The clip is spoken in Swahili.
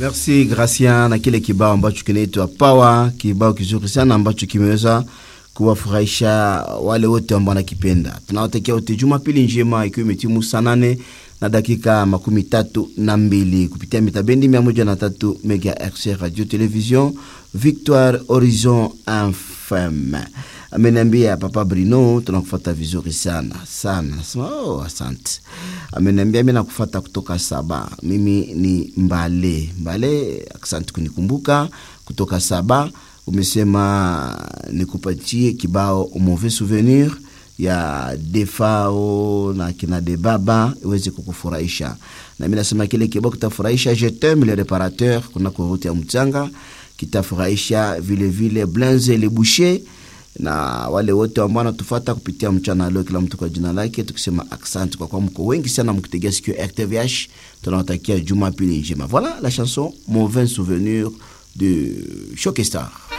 Merci Gracia na kile kibao ambacho kinaitwa Power, kibao kizuri sana ambacho kimeweza kuwafurahisha wale wote ambao wanakipenda. Tunawatakia wote Jumapili njema, ikiwa imetimu saa nane na dakika makumi tatu na mbili kupitia mitabendi mia moja na tatu megahertz radio television Victoire Horizon FM. Ameniambia Papa Brino, tunakufata vizuri sana sana. Nasema oh, asante. Ameniambia mimi nakufata kutoka Saba. Mimi ni Mbale Mbale, asante kunikumbuka kutoka Saba. Umesema nikupatie kibao mauvais souvenir ya Defao na kina Debaba iweze kukufurahisha, na mimi nasema kile kibao kitafurahisha. Je t'aime le réparateur kuna kuruti ya mchanga kitafurahisha vile vile Blanze le Boucher na wale wote ambao wanatufata kupitia mchana leo, kila mtu kwa jina lake, tukisema asante kwa kwa mko wengi sana mkitegea sikio RTVH. Tunawatakia Jumapili njema. Voilà la chanson Mauvais souvenir de Shokestar.